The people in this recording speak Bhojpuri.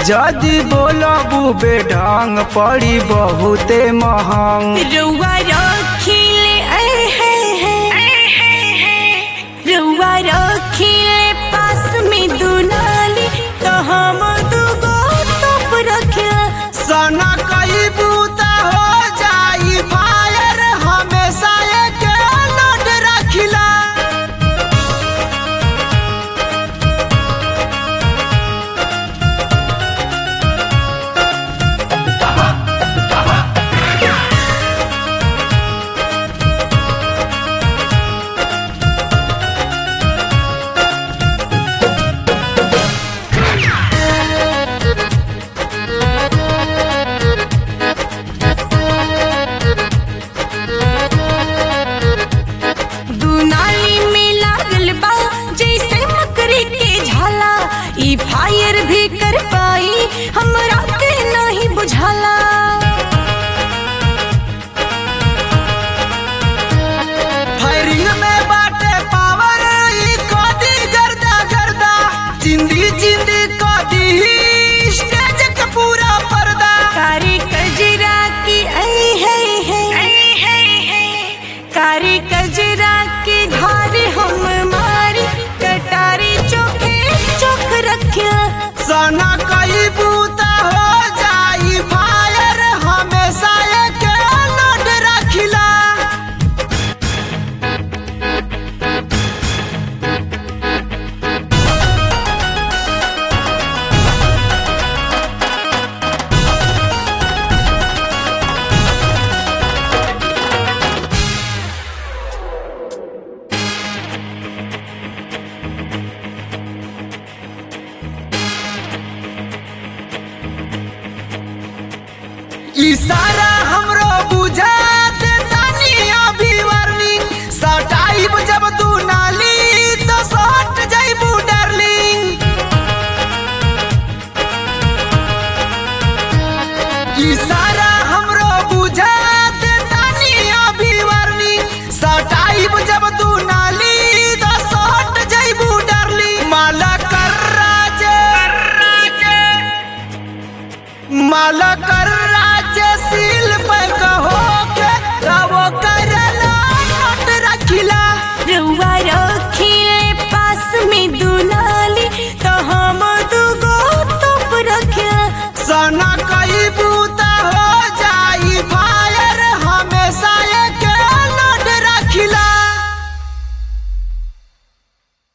जदि बोलबू बेढंग पड़ी बहुते महंग रउआ रखिले ऐ है है रउआ रखिले पास में दुनाली तो हम दुगो तोप रखिला सना कई बूता हो जाई फायर हमेशा के लोट रखिला दुनाली में लागल बा जैसे मकड़ी के झाला ई फायर भी कर पाई हमरा के नहीं बुझाला फायरिंग में बाटे पावर ई कदी गर्दा गर्दा जिंदी जिंदी कदी स्टेज के पूरा पर्दा कारी कजरा की ऐ है है कारी कजरा के घर हम मारी कटारी चोखे चोख रखिया सना कई बूता हो जाई फायर हमेशा के लोट रखिला इशारा हमरो बुझा